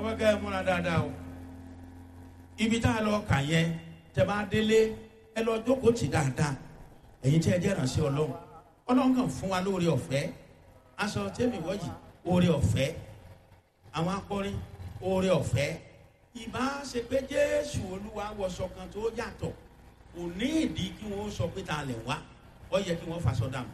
fẹ́ kẹ́ ẹ múra dáadáa o ibi tá a lọ kà yẹn tẹ bá délé ẹ lọ jókòó tì dáadáa ẹ̀yin tí ẹ jẹ́ ìrànṣẹ́ ọlọ́run ọlọ́run kàn fún wa lóore ọ̀fẹ́ aṣọ tẹ́mi wọ́jì oore ọ̀fẹ́ àwọn akọrin oore ọ̀fẹ́ ìbá ṣe pé jésù olúwa wọṣọ kan tó yàtọ̀ kò ní ìdí kí wọ́n sọ pé ta lẹ̀ wá ó yẹ kí wọ́n faṣọ dànù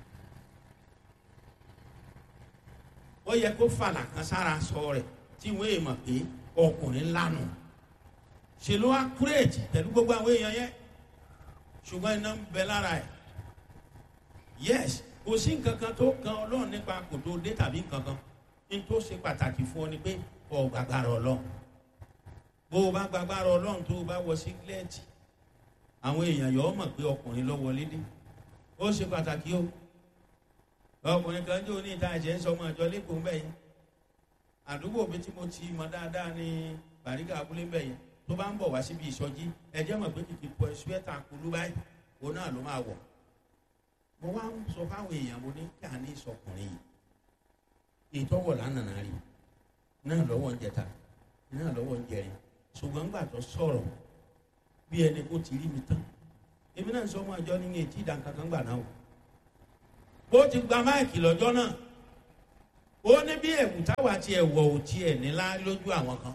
ó yẹ kó fàlà kan sára sọ rẹ̀ tí wọ́n èèmọ̀ pé ọkùnrin lánàá ṣe ló wá kúrèjì pẹ̀lú gbogbo àwọn èèyàn yẹn ṣùgbọ́n iná ń bẹ lára ẹ̀ yes kò sí nǹkan kan tó kan ọlọ́run nípa kò tó dé tàbí nǹkan kan ní tó ṣe pàtàkì fún ọ ni pé ọ gbàgbára ọlọ́run bó o bá gbàgbára ọlọ́run tó o bá wọ sígílẹ́ẹ̀tì àwọn èèyàn yọ ọ mọ̀ pé ọkùnrin lọ wọlé dé ó ṣe pàtàkì o ọkùnrin kan jó ní ìta ẹ̀jẹ̀ ń sọ ọmọ àjọ lẹ́kọ̀ọ́ ń bẹ̀ yẹn àdúgbò mi tí mo ti mọ dáadáa ní bàríkà abúlé ń bẹ̀ yẹn tó bá ń bọ̀ wá síbi ìsọjí ẹ̀jẹ̀ mọ̀ pé kìkì pọ̀ ṣúẹ́tà kulú báyìí òun náà ló máa wọ̀ mo wá ń sọ fáwọn èèyàn mo ní kí a ní ìsọkùnrin yìí ìtọ́wọ̀ lánàá rí náà lọ́wọ́ ń jẹta náà lọ́wọ́ ń jẹrin ṣùgbọ́n gbà tó sọ̀rọ̀ bí ẹni kó ti rí mi tán èmi náà ń sọ ọmọ àjọ ní etí ìdánkankan gbà náà o bó ti gba máìkì lọ́jọ́ náà ó ní bí ẹ̀wù táwa ti ẹ̀wọ̀ ò tiẹ̀ nílá lójú àwọn kan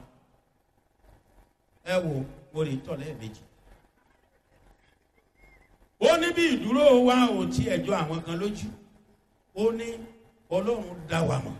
ẹ wo orí tọ̀ lẹ́ẹ̀mejì ó ní bí ìdúró wa ò tiẹ̀ jọ àwọn kan lójú ó ní ọlọ́run dá wa mọ̀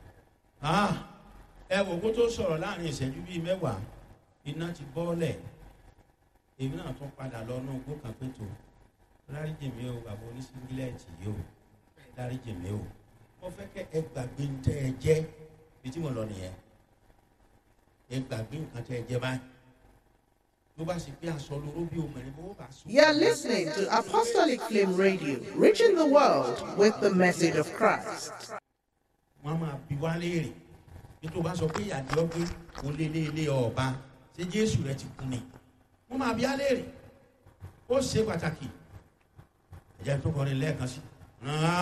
ẹ wò kó tó sọ̀rọ̀ láàrin ìṣẹ́jú bíi mẹ́wàá iná ti bọ́ọ̀lẹ̀ èmi náà tún padà lọ náà gbó kan pé tó dáríjì mi o bàbá oníṣíngílẹ̀tì yìí o dáríjì mi o mo fẹ́ kẹ́ ẹ gbàgbé ń tẹ́ ẹ jẹ́ bí tí mo lọ nìyẹn ẹ gbàgbé nǹkan tẹ́ ẹ jẹ́ báyìí ló bá sì pé aṣọ lóró bí obìnrin bó bá sùn. You are listening to Apostolic Flame Radio, reaching the world with the message of Christ. wọ́n á máa bi wá léèrè nítorí wọ́n bá sọ pé ìyàdí ọgbẹ́ kò lé lé lé ọba ṣé jésù rẹ ti kú ni wọ́n máa bi á léèrè ó ṣe pàtàkì ẹ̀jẹ̀ tó kọrin lẹ́ẹ̀kan sí.